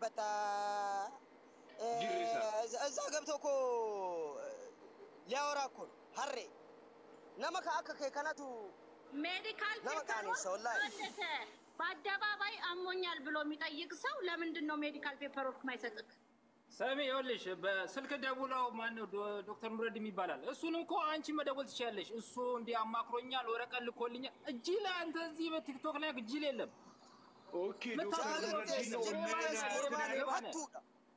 አለበት። እ፣ ጅሪሳ። እዛ- እዛ ገብቶ እኮ ሊያወራ እኮ ነው ሀሬ ነመ ከአከ ከነቱ ሜዲካል ለምን ፔፐሮች ቃኔ ሰው ላይ? ወደተ በአደባባይ አሞኛል ብሎ የሚጠይቅ ሰው ለምንድን ነው ሜዲካል ፔፐሮች ማይሰጥክ? ሰሚ ይኸውልሽ፣ በስልክ ደውለው ማነው ዶ- ዶክተር ኑረዲን ይባላል። እሱን እኮ አንቺ መደወል ትችያለሽ። እሱ እንዲህ አማክሮኛል፣ ወረቀት ልኮልኛል። እጅ ላይ አንተ እዚህ በቲክቶክ ላይ እጅል የለም ኦኬ ዶክተር ኑረዲን ነው ምን አቱዳ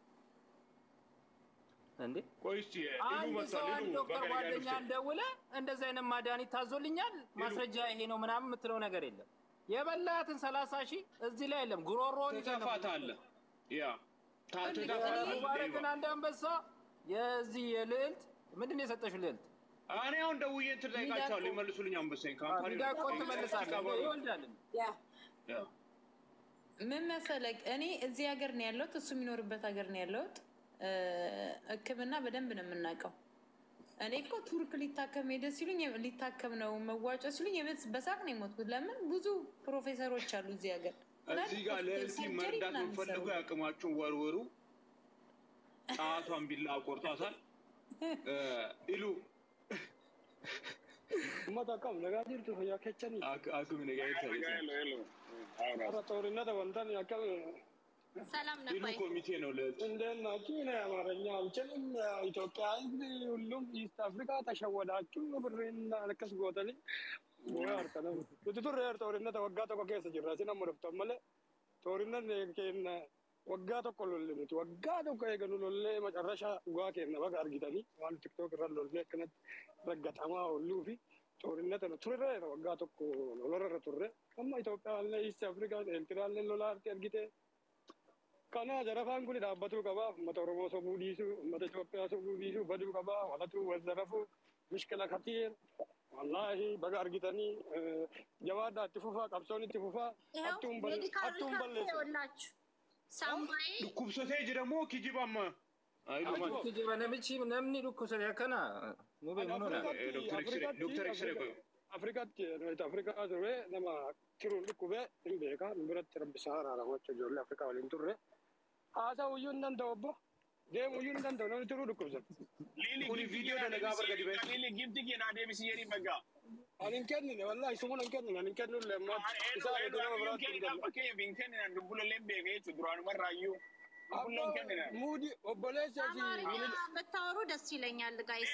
እንዴ? ቆይ እስኪ ኢሉ አንድ ሰው መጥቷል። አንድ ኢሉ ዶክተር በቀኝ ጋር ጓደኛ ውስጥ ደውለ እንደዚህ አይነት ማድኃኒት ታዞልኛል፣ ማስረጃ ይሄ ነው ምናምን የምትለው ነገር የለም። የበላትን ሰላሳ ሺህ እዚህ ላይ የለም። ጉሮሮን ይዘህ ነው ትተፋታለህ። ያ ታ- ትተፋታለህ። ሙባረክን አንድ አንበሳ የዚህ የልዕልት ምንድን ነው የሰጠሽው ልዕልት እኔ አሁን ደውዬ እንትን ጠይቃቸዋለሁ ይመልሱልኝ። አንበሳኝ ካምፓኒ ሚዳቆ ትመልሳለህ ይወልዳል ያ ያ ምን መሰለህ፣ እኔ እዚህ ሀገር ነው ያለሁት፣ እሱ የሚኖርበት ሀገር ነው ያለሁት። እ፣ ሕክምና በደንብ ነው የምናውቀው። እኔ እኮ ቱርክ ሊታከም ሄደ ሲሉኝ ሊታከም ነው መዋጮ ሲሉኝ የቤት በሳቅ ነው የሞትኩት። ለምን ብዙ ፕሮፌሰሮች አሉ እዚህ ሀገር እዚህ ጋር ለእልቲ ሰርጀሪ መርዳት ምናምን የምትፈልጉ ይሰሩ። ያቅማችሁን ወርውሩ። ጣቷን ቢላ ቆርጧታል። እ፣ ኢሉ Uummata akkam nagaa jirtu fayyaa kechanii አክ- አክም ነገር ይታያል። warra xoorinata wantan akkam ሰላም ኢሉ ነፋይ ኮሚቴ ነው ለእልቲ እንዴት ናችሁ? እኔ አማርኛ አልችልም። ኢትዮጵያ ሕዝብ ሁሉም ኢስት አፍሪካ ተሸወዳችሁ ብሬን አልከስ ጎተኒ ርተነ nuti turre xoorinata waggaa tokko keessa jirra sin amma dhuftan malee xoorinanni kenna waggaa tokko lolle nuti waggaa tokko eeganu lollee macarrasha dhugaa kenna baga argitanii waan tiktook irra lollee akkanatti raggatamaa olluu fi xoorinata nu turre waggaa tokko lolarra turre amma Itoophiyaallee iist afrikaa eeltiraallee lolaarti argite kana jarafaan kun dhaabbatuu qabaa ummata oromoo sobuu dhiisuu ummata Itoophiyaa sobuu dhiisuu baduu qabaa walatuu wazzarafuu mishkila katiir wallaahi baga argitanii jawaadhaa itti fufaa qabsoon itti fufaa ይኸው hattuun bal- ሜዲካል hattuun ሪካርድ balleessu ይኸውላችሁ ሳምባዬ dhukkubsatee jiramoo kijibaama አይሉ ማለት namichi namni dhukkubsate akkana mubee Ani munoona Afrikaatti- Dr. X-ray- Afrikaatti- Dr. X-ray koyo. Afrikaatti nuti Afrikaa turre nama kiruun dhukkubee hin beeka nu biratti rabbi isaa araaramocha ijoollee Afrikaa waliin turre haasaa uyyuu hin danda'u obbo deemu uyyuu hin danda'u namni turuu dhukkubsata. kuni viidiyoo dalagaa barga dibee Ani hin kennine wallaahi sumuun hin kennine ani hin kennullee ammaa isaa eeguu nama biraatti hin kennu. Muudi obboleessi asii አማርኛ minil- ብታወሩ ደስ ይለኛል ጋይስ።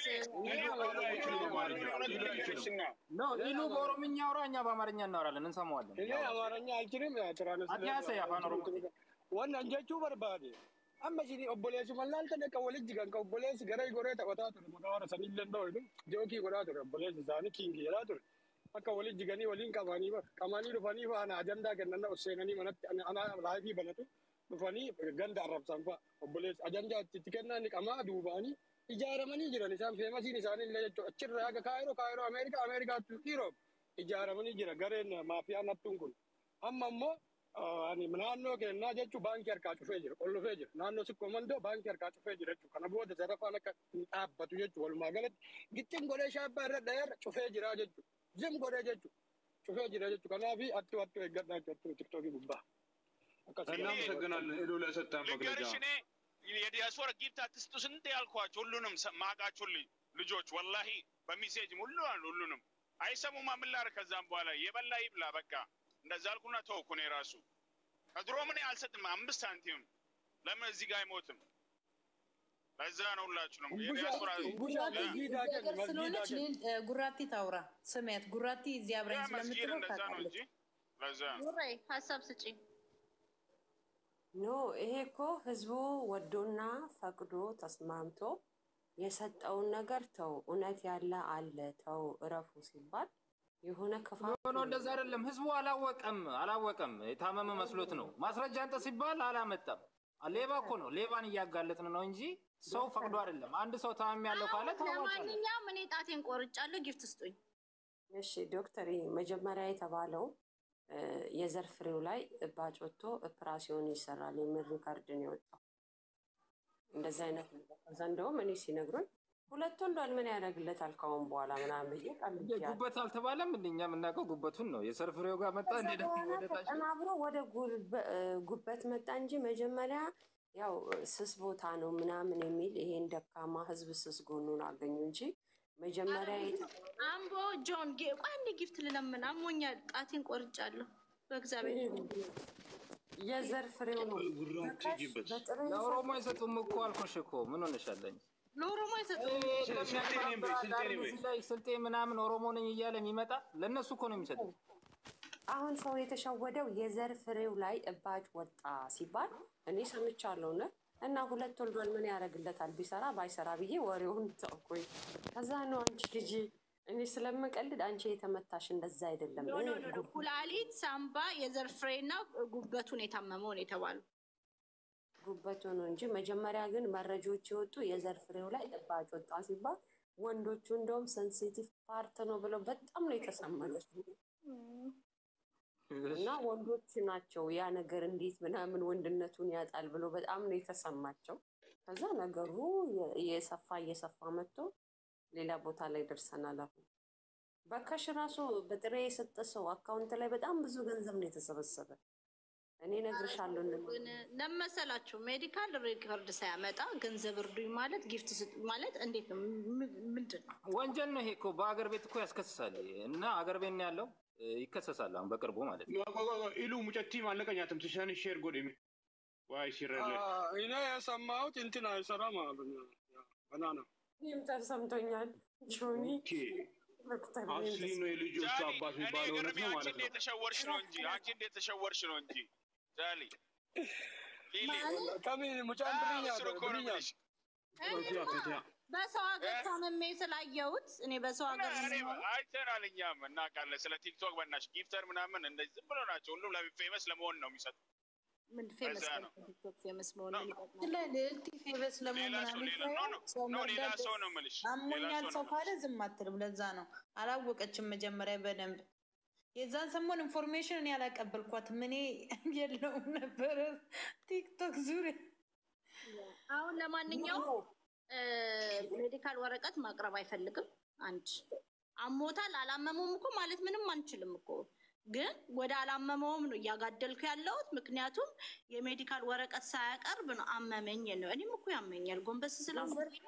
ኖ ኢሉ በኦሮምኛ አውራ፣ እኛ በአማርኛ እናወራለን፣ እንሰማዋለን። እኔ አማርኛ አልችልም Ati afaan Oromoo. wannan jechuu barbaade amma isin obboleessi mallaalta dhaqa walitti gan ka obboleessi gara goree taphataa ture maqaa warra sanillee dhooydu jookii godhaa ture obboleessi isaanii kiingii jedhaa ture akka walitti ganii waliin qabanii bara qabanii dhufanii faana ajandaa kennan seenanii manatti ana laayifii banatu dhufanii ganda arrabsan fa'a obboleessi ajandaa itti kennan qamaa duubaanii ijaaramanii jiran isaan feemasiin isaanii illee jechuudha achirraa aga kaayiroo kaayiroo ameerikaa ameerikaatti dhiiroo ijaaramanii jira gareen maafiyaan hattuun kun amma ammoo ani naannoo kennaa jechuun baankii harkaa cufee jira qollofee jira naannoo sikkoo mandoo baankii harkaa cufee jira jechuudha kana booda sarafaan akka hin dhaabbatu jechuudha walumaa galatti gittin godhee shaabbaa irra dhayeerra cufee jira jechuudha zim godhee jechuudha cufee jira jechuudha kanaafi attu attu eeggadhaa jechuudha tiktookii gubbaa akkasuma እናመሰግናለን ኢሉ ለሰጠን መግለጫ ልንገርሽ እኔ የዲያስፖራ ጊፍት አትስጡ ስንት ያልኳቸው ሁሉንም ሰ- ማቃችሁ ልጅ ልጆች ወላሂ በሚሴጅም ሁሉ ሁሉንም አይሰሙማ። ምን ላድርግ? ከዛም በኋላ የበላ ይብላ በቃ እንደዛ አልኩና ተውኩ። እኔ ራሱ ከድሮ ምን አልሰጥም አምስት ሳንቲም ለምን እዚህ ጋር አይሞትም? ለዛ ነው ሁላችሁ ነው የዲያስፖራ ጉራቲ ጊዳ እዚህ ሀገር ስለሆነች ሌል- እ፣ ጉራቲ ታውራ ስሜት ጉራቲ እዚህ አብረኝ መስጊድ ስለምትኖር እንደዛ ነው ታውቃለች። እንጂ ለዛ ነው ኑሬ ሀሳብ ስጪ። ኖ ይሄ እኮ ህዝቡ ወዶና ፈቅዶ ተስማምቶ የሰጠውን ነገር ተው፣ እውነት ያለ አለ ተው፣ እረፉ ሲባል የሆነ ክፋት ኖ ኖ፣ እንደዛ አይደለም። ህዝቡ አላወቀም አላወቀም። የታመመ መስሎት ነው። ማስረጃ አንተ ሲባል አላመጣም። ሌባ እኮ ነው። ሌባን እያጋለጥን ነው እንጂ ሰው ፈቅዶ አይደለም። አንድ ሰው ታመም ያለው ካለ ታዋጫለህ። ለማንኛውም እኔ ጣቴን ቆርጫለሁ፣ ጊፍት ስጡኝ። እሺ ዶክተር፣ ይሄ መጀመሪያ የተባለው እ፣ የዘር ፍሬው ላይ እባጭ ወጥቶ ኦፕራሲዮን ይሰራል የሚል ሪካርድ ነው የወጣው። እንደዚህ አይነት ነገር ከዛ እንደውም እኔ ሲነግሩኝ ሁለት ወልዷል ምን ያደርግለታል ከአሁን በኋላ ምናምን ብዬ ቀልጃለሁ። ጉበት አልተባለም እንደ እኛ የምናውቀው ጉበቱን ነው። የዘር ፍሬው ጋር መጣ እንደ ደግሞ በኋላ ወደ ታች ተቀናብሮ ወደ ጉልበ- ጉበት መጣ እንጂ መጀመሪያ ያው ስስ ቦታ ነው ምናምን የሚል ይሄን ደካማ ህዝብ ስስ ጎኑን አገኙ እንጂ መጀመሪያ የተ- አምቦ ጆን ጌ- ቆይ አንዴ ጊፍት ልለምን አሞኛል። ጣቴን ቆርጫለሁ። በእግዚአብሔር የዘር ፍሬው ነው። ጉራው ትሄጂበት በጥሬ ለኦሮሞ አይሰጡም እኮ አልኩሽ እኮ ምን ሆነሻለኝ? ለኦሮሞ አይሰጥም። ስልጤ ምናምን ኦሮሞ ነኝ እያለ የሚመጣ ለእነሱ እኮ ነው የሚሰጠው። አሁን ሰው የተሸወደው የዘር ፍሬው ላይ እባጭ ወጣ ሲባል እኔ ሰምቻለሁ ነ እና ሁለት ወልዷል ምን ያደርግለታል ቢሰራ ባይሰራ ብዬ ወሬውን ተውኩኝ። ከዛ ነው አንቺ ልጅ እኔ ስለምቀልድ አንቺ የተመታሽ እንደዛ አይደለም ኖ ኖ ኖ ኖ። ኩላሊት፣ ሳምባ፣ የዘር ፍሬና ጉበቱን የታመመውን የተባሉ ጉበቱ ነው እንጂ መጀመሪያ ግን መረጃዎች የወጡ የዘር ፍሬው ላይ እባጭ ወጣ ሲባል ወንዶቹ እንደውም ሴንሲቲቭ ፓርት ነው ብለው በጣም ነው የተሰማቸው። እና ወንዶች ናቸው ያ ነገር እንዴት ምናምን ወንድነቱን ያጣል ብሎ በጣም ነው የተሰማቸው። ከዛ ነገሩ የ- እየሰፋ እየሰፋ መጥቶ ሌላ ቦታ ላይ ደርሰናል። አሁን በካሽ ራሱ በጥሬ የሰጠ ሰው አካውንት ላይ በጣም ብዙ ገንዘብ ነው የተሰበሰበ። እኔ እነግርሻለሁ እንማ ግን ለመሰላችሁ ሜዲካል ሪከርድ ሳያመጣ ገንዘብ እርዱኝ ማለት ጊፍት ስጡ ማለት እንዴት ነው? ም- ምንድን ነው? ወንጀል ነው ይሄ እኮ በአገር ቤት እኮ ያስከስሳል። እና አገር ቤት ነው ያለው እ፣ ይከሰሳል አሁን በቅርቡ ማለት ነው። ኢሉ ሙጨቲ ማለቀኛትም ትሻን ሼር ጎዴ ዋይ ሲረለ እኔ የሰማሁት እንትን አይሰራም አሉኝ። በናና ይህም ተሰምቶኛል። ጆኒ ዶክተር አስሊ ነው የልጆቹ ጃሊ አባት እኔ የሚባለው እውነት ገርሜ ነው አንቺ ማለት ነው። እንዴት ተሸወርሽ ነው እንጂ አንቺ እንዴት ተሸወርሽ ነው እንጂ ጃሊ ሊሊ ከምን ሙጫን አዎ፣ ብርኛ እሱን እኮ ነው ብርኛ የምልሽ። ፈቲያ ፈቲያ በሰው ሀገር ታመሜ ስላየሁት እኔ በሰው ሀገር እኔ አይተናል፣ እኛም እናውቃለን። ስለ ቲክቶክ በናሽ ጊፍተር ምናምን እንደዚህ ዝም ብሎ ናቸው። ሁሉም ፌመስ ለመሆን ነው የሚሰጡ። ምን ፌመስ በዛ ነው። ቲክቶክ ፌመስ መሆን ምን ይጠቅማል? ስለ ልዕልቲ ፌበስ ለመሆን ሌላ ሰው ምናምን ሌላ ኖ ሳይሆን ኖ ሰው ኖ ሌላ መርዳት ሰው ነው የምልሽ። ሌላ አሞኛል ሰው ሰው ነው ካለ ዝም አትልም። ለዛ ነው አላወቀችም መጀመሪያ በደንብ የዛን ሰሞን ኢንፎርሜሽን እኔ አላቀበልኳትም። እኔ የለውም ነበረ ቲክቶክ ዙሪያ አሁን ለማንኛውም ሜዲካል ወረቀት ማቅረብ አይፈልግም። አንድ አሞታል አላመመውም እኮ ማለት ምንም አንችልም እኮ ግን ወደ አላመመውም ነው እያጋደልኩ ያለሁት። ምክንያቱም የሜዲካል ወረቀት ሳያቀርብ ነው አመመኝ ነው። እኔም እኮ ያመኛል ጎንበስ ስላ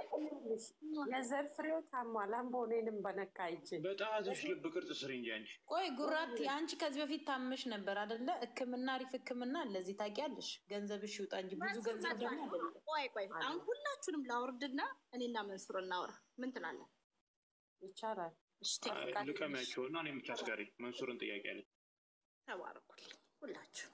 የዘር ፍሬው ታሟል። አምቦ እኔንም በነካ ይቼ በጣትሽ ልብ ቅርጽ ስሪ እንጂ አንቺ ቆይ ጉራቲ፣ አንቺ ከዚህ በፊት ታመሽ ነበር አደለ? ሕክምና አሪፍ ሕክምና ለዚህ ታውቂያለሽ። ገንዘብሽ ይውጣ እንጂ ብዙ ገንዘብ ደግሞ አይደለም። ቆይ ቆይ አሁን ሁላችሁንም ላውርድና እኔና መንሱር እናውራ። ምን ትላለህ? ይቻላል። እሺ ቴክኒካል ልቀሚያቸው እና እኔ የምታስጋሪ መንሱርን ጥያቄ አለኝ። ተባረኩልኝ ሁላችሁ።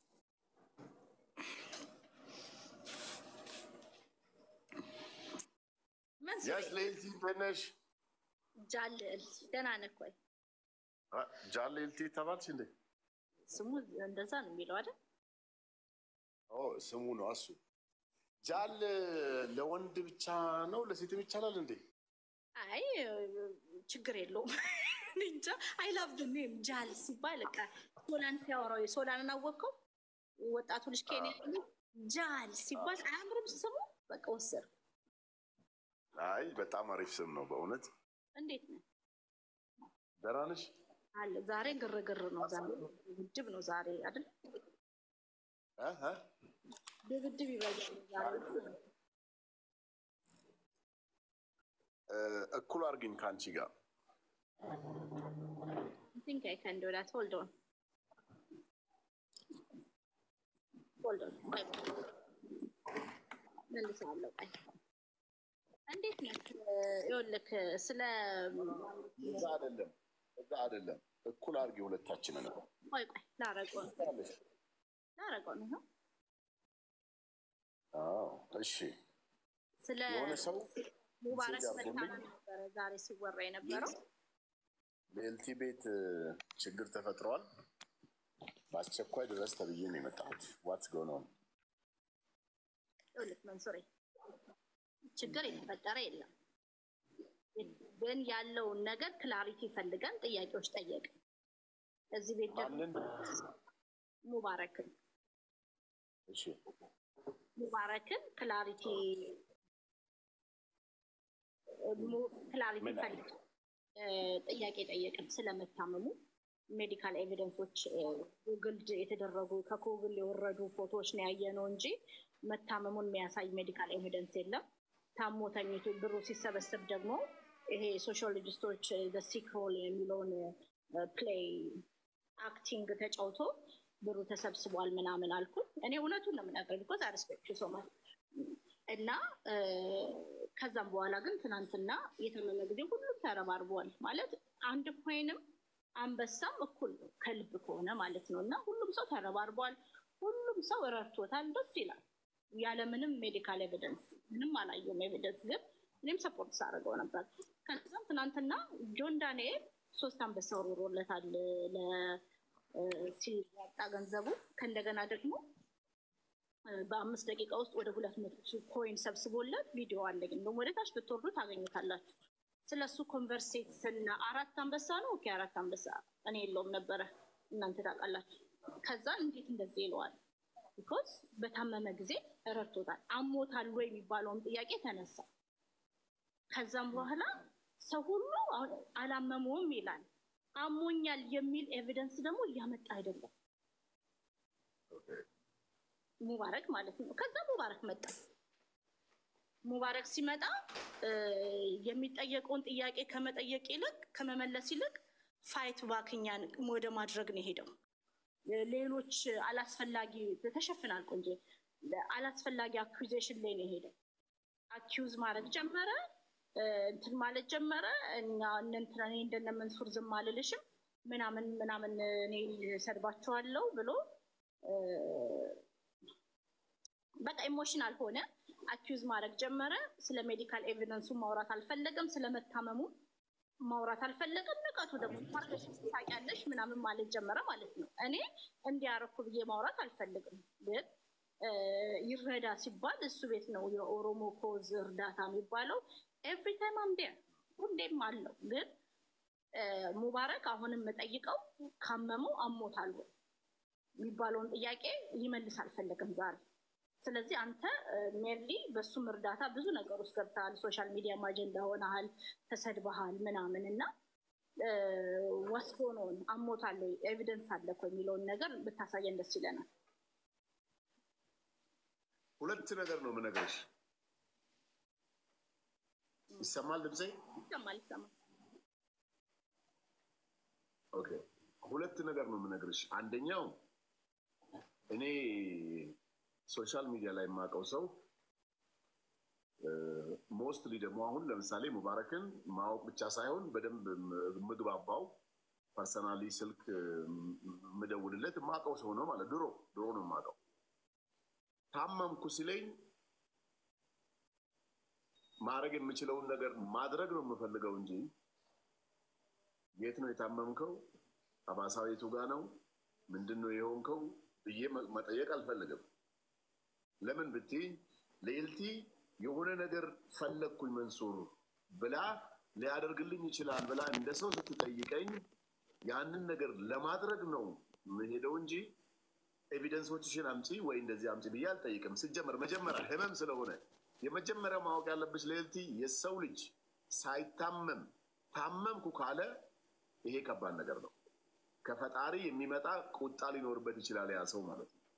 መንሱር ያስ ልዕልቲ እንዴት ነሽ? ጃልል ደህና ነህ ወይ? አ፣ ጃን ልዕልቲ ተባልሽ እንዴ? ስሙ እንደዛ ነው የሚለው አይደል? ኦ ስሙ ነው እሱ። ጃል ለወንድ ብቻ ነው ለሴትም ይቻላል እንዴ? አይ ችግር የለውም። እኔ እንጃ አይ ላቭ ድ ኔም ጃል ሲባል በቃ ሶላን ሲያወራው የሶላንን አወቅከው? ወጣቱ ልጅ ኬንያ ልጅ ጃል ሲባል አያምርም ስሙ? በቃ ወሰድኩ። አይ በጣም አሪፍ ስም ነው በእውነት። እንዴት ነው ደህና ነሽ? አለ? ዛሬ ግርግር ነው፣ ዛሬ ድብድብ ነው ዛሬ አይደል? እ እ? ድብድብ ይበዛል ዛሬ። እ፣ እኩል አድርጊኝ ከአንቺ ጋር I think I can do that. Hold on. Hold on. ቆይ መልሳለሁ። ቆይ እንዴት ነህ? ይኸውልህ ስለ እዛ አይደለም እዛ አይደለም። እኩል አድርጊ ሁለታችንን። ቆይ ቆይ ላረገው ነው ላረገው ነው ይኸው አዎ እሺ። ስለ የሆነ ሰው ሙባረክ ሴት መልካም አድርጎልኝ ነበረ ዛሬ ሲወራ የነበረው በኤልቲ ቤት እ፣ ችግር ተፈጥሯል፣ በአስቸኳይ ድረስ ተብዬ ነው የመጣሁት። ዋትስ ጎን ኦን? ይኸውልህ መንሱሬ ችግር የተፈጠረ የለም፣ ግን ያለውን ነገር ክላሪቲ ፈልገን ጥያቄዎች ጠየቅን። እዚህ ቤት ደግሞ ማንን? ሙባረክን እሺ ሙባረክን ክላሪቲ ክላሪቲ ምን ፈልግ ጥያቄ ጠየቅን ስለመታመሙ ሜዲካል ኤቪደንሶች ጉግል የተደረጉ ከጉግል የወረዱ ፎቶዎች ነው ያየነው እንጂ መታመሙን የሚያሳይ ሜዲካል ኤቪደንስ የለም። ታሞ ተኝቶ ብሩ ሲሰበሰብ ደግሞ ይሄ ሶሺዮሎጂስቶች ሲክ ሮል የሚለውን ፕሌይ አክቲንግ ተጫውቶ ብሩ ተሰብስቧል ምናምን አልኩ። እኔ እውነቱን ነው የምናገር ቢኮዝ አርስፔክት ሶ ማች እና እ፣ ከዛም በኋላ ግን ትናንትና የታመመ ጊዜ ሁሉም ተረባርበዋል ማለት አንድ ኮይንም አንበሳም እኩል ነው ከልብ ከሆነ ማለት ነው። እና ሁሉም ሰው ተረባርበዋል። ሁሉም ሰው ረድቶታል። ደስ ይላል። ያለምንም ሜዲካል ኤቪደንስ ምንም አላየውም ኤቪደንስ ግን እኔም ሰፖርት ሳደርገው ነበር። ከዛም ትናንትና ጆን ዳንኤል ሶስት አንበሳ ወርውሮለታል ለ- እ፣ ሲያጣ ገንዘቡ ከእንደገና ደግሞ እ፣ በአምስት ደቂቃ ውስጥ ወደ ሁለት መቶ ሺህ ኮይን ሰብስቦለት ቪዲዮ አለኝ። እንደውም ወደ ታች ብትወርዱ ታገኙታላችሁ። ስለ እሱ ኮንቨርሴት ስና አራት አንበሳ ነው ኦኬ፣ አራት አንበሳ እኔ የለውም ነበረ እናንተ ታውቃላችሁ። ከዛ እንዴት እንደዚህ ይለዋል? ቢኮዝ በታመመ ጊዜ ረድቶታል። አሞታል ወይ የሚባለውን ጥያቄ ተነሳ። ከዛም በኋላ ሰው ሁሉ አሁን አላመመውም ይላል። አሞኛል የሚል ኤቪደንስ ደግሞ እያመጣ አይደለም ሙባረክ ማለት ነው። ከዛ ሙባረክ መጣ። ሙባረክ ሲመጣ እ፣ የሚጠየቀውን ጥያቄ ከመጠየቅ ይልቅ ከመመለስ ይልቅ ፋይት ባክኛን ወደ ማድረግ ነው የሄደው። ሌሎች አላስፈላጊ ተሸፍናል ቆንጆ አላስፈላጊ አኩዜሽን ላይ ነው የሄደው። አኪውዝ ማድረግ ጀመረ፣ እ፣ እንትን ማለት ጀመረ። እኛ እነ እንትና እኔ እንደነ መንሱር ዝም አልልሽም ምናምን ምናምን እኔ ሰድባቸዋለሁ ብሎ እ፣ በቃ ኢሞሽናል ሆነ። አኪውዝ ማድረግ ጀመረ። ስለ ሜዲካል ኤቪደንሱ ማውራት አልፈለገም። ስለ መታመሙ ማውራት አልፈለገም። ንቀቱ ደግሞ ታርገሽ ታውቂያለሽ ምናምን ማለት ጀመረ ማለት ነው። እኔ እንዲያረኩ ብዬ ማውራት አልፈልግም፣ ግን እ፣ ይረዳ ሲባል እሱ ቤት ነው የኦሮሞ ኮዝ እርዳታ የሚባለው። ኤቭሪ ታይም አምዴ ሁሌም አለው። ግን እ፣ ሙባረክ አሁንም የምጠይቀው ካመመው አሞታል ወይ የሚባለውን ጥያቄ ሊመልስ አልፈለግም ዛሬ። ስለዚህ አንተ ሜርሊ በሱም እርዳታ ብዙ ነገር ውስጥ ገብተሃል። ሶሻል ሚዲያም አጀንዳ ሆነሃል፣ ተሰድበሃል ምናምን እና ወስዶ ነው አሞታል ወይ ኤቪደንስ አለ እኮ የሚለውን ነገር ብታሳየን ደስ ይለናል። ሁለት ነገር ነው የምነግርሽ። ይሰማል ድምፄ? ይሰማል ይሰማል። ኦኬ። ሁለት ነገር ነው የምነግርሽ። አንደኛው እኔ ሶሻል ሚዲያ ላይ የማውቀው ሰው ሞስትሊ ደግሞ አሁን ለምሳሌ ሙባረክን ማወቅ ብቻ ሳይሆን በደንብ የምግባባው ፐርሰናሊ ስልክ የምደውልለት የማውቀው ሰው ነው ማለት ድሮ ድሮ ነው የማውቀው። ታመምኩ ሲለኝ ማድረግ የምችለውን ነገር ማድረግ ነው የምፈልገው እንጂ የት ነው የታመምከው፣ ጠባሳው የቱ ጋ ነው፣ ምንድን ነው የሆንከው ብዬ መጠየቅ አልፈልግም። ለምን ብትይ ልዕልቲ የሆነ ነገር ፈለግኩኝ መንሱር ብላ ሊያደርግልኝ ይችላል ብላ እንደ ሰው ስትጠይቀኝ ያንን ነገር ለማድረግ ነው የምሄደው እንጂ ኤቪደንሶችሽን አምጪ ወይ እንደዚህ አምጪ ብዬ አልጠይቅም። ስጀመር መጀመሪያ ህመም ስለሆነ የመጀመሪያ ማወቅ ያለብሽ ልዕልቲ የሰው ልጅ ሳይታመም ታመምኩ ካለ ይሄ ከባድ ነገር ነው። ከፈጣሪ የሚመጣ ቁጣ ሊኖርበት ይችላል ያ ሰው ማለት ነው።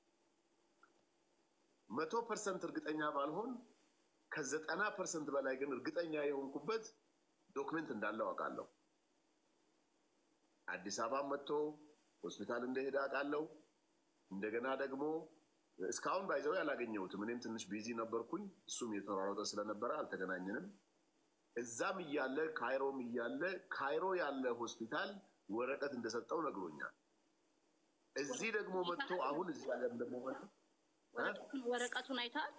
መቶ ፐርሰንት እርግጠኛ ባልሆን ከዘጠና ፐርሰንት በላይ ግን እርግጠኛ የሆንኩበት ዶክመንት እንዳለው አውቃለሁ። አዲስ አበባ መጥቶ ሆስፒታል እንደሄደ አውቃለሁ። እንደገና ደግሞ እስካሁን ባይዘው ያላገኘሁትም እኔም ትንሽ ቢዚ ነበርኩኝ። እሱም የተሯሯጠ ስለነበረ አልተገናኘንም። እዛም እያለ ካይሮም እያለ ካይሮ ያለ ሆስፒታል ወረቀት እንደሰጠው ነግሮኛል። እዚህ ደግሞ መጥቶ አሁን እዚህ ሀገር ደግሞ መጥቶ ወረቀቱን አይተሃል?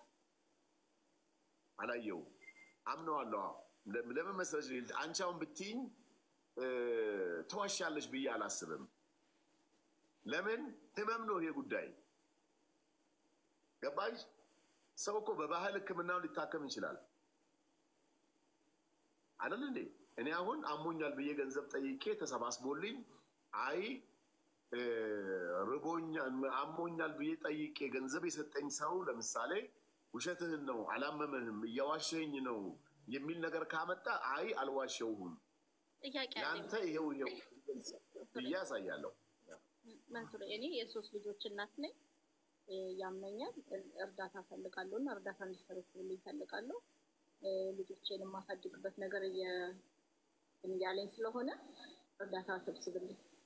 አላየውም። አምነዋለሁ። ለምን መሰለሽ ልዕልት፣ አንቺ አሁን ብትይኝ ተዋሻለሽ ብዬ አላስብም። ለምን ህመም ነው ይሄ ጉዳይ። ገባሽ? ሰው እኮ በባህል ሕክምናው ሊታከም ይችላል አይደል እንዴ? እኔ አሁን አሞኛል ብዬ ገንዘብ ጠይቄ ተሰባስቦልኝ አይ ርቦኛል አሞኛል ብዬ ጠይቄ ገንዘብ የሰጠኝ ሰው ለምሳሌ ውሸትህን ነው አላመመህም፣ እያዋሸኝ ነው የሚል ነገር ካመጣ አይ አልዋሸውም፣ ጥያቄ አለኝ ለአንተ ይሄው ይሄው ብዬ አሳያለሁ። መንሱር፣ እኔ የሶስት ልጆች እናት ነኝ። እ፣ ያመኛል፣ እ- እርዳታ ፈልጋለሁ እና እርዳታ እንዲሰበስብልኝ ፈልጋለሁ። እ፣ ልጆቼን የማሳድግበት ነገር እየ- እያለኝ ስለሆነ እርዳታ ሰብስብልኝ።